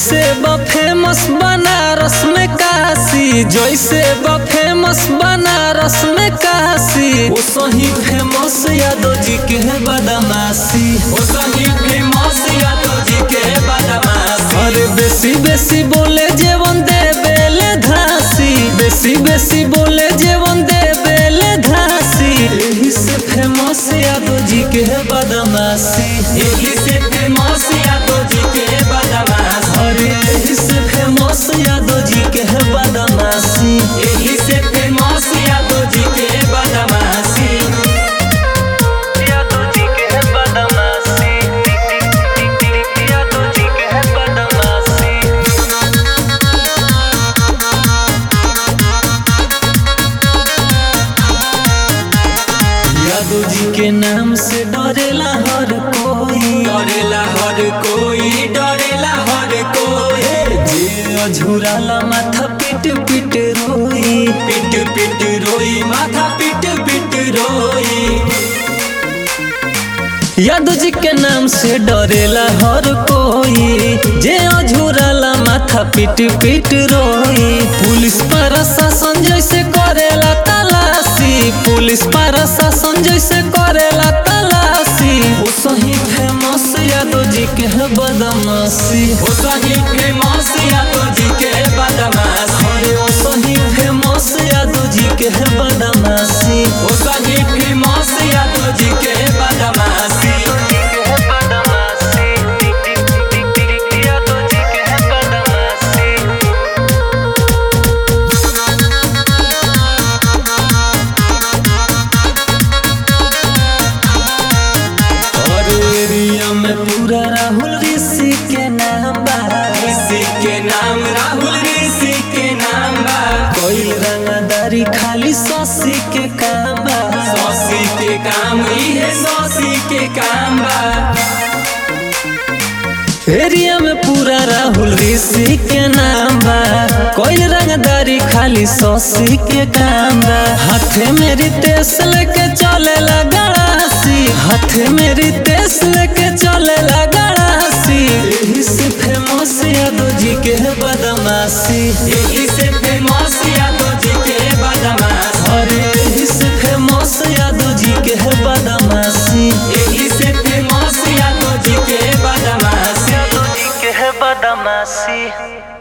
जैसे बा फेमस बनारस में काशी जैसे बा फेमस बनारस में काशी वो सही फेमस यादव जी के है बदमाशी ओ सही फेमस यादव जी के बदमाशी अरे बेसी बेसी बोले जेवन दे बेले धासी बेसी बेसी बोले जेवन दे बेले धासी यही से फेमस यादव जी के है बदमाशी यही से फेमस यादव जी के बदमाशी अरे यही से फेमस यादव जी के है बदमाशी यही से फेमस यादव जी के बदमाशी यादव जी के है बदमाशी यादव जी के है बदमाशी यादव जी के नाम से डरेला हर कोई डरेला हर कोई डरेला हर कोई जे अझुराला माथा पिट पिट रोई पिट पिट रोई माथा पिट पिट रोई यादव जी के नाम से डरेला हर कोई जे अझुराला माथा पिट पिट रोई पुलिस प्रशासन जैसे करेला तलाशी पुलिस प्रशासन जैसे करेला तलाशी वो सही फेमस यादव जी के है बदमाशी ओ सही फेमस यादव जी के बदमाशी अरे वो सही फेमस यादव जी के है बदमाशी ओ सही फेमस यादव जी के बदमाशी और एरिया में पूरा राहुल ऋषि के नाम बा ऋषि के नाम राहुल ऋषि के नाम बा कोई रंगदारी खाली ससी के काम बा सौसी के काम ही है सौसी के काम बा एरिया में पूरा राहुल ऋषि के नाम बा कोई रंगदारी खाली ससी के काम बा हाथे में रितेश लेके चले गड़ासी हाथे में रितेश लेके चले गड़ासी यही से फेमस यादव जी के है बदमाशी यही से फेमस यादव जी के बदमाशी अरे यही से फेमस यादव जी के है बदमाशी यही से फेमस यादव जी के बदमाशी यादव जी के है बदमाशी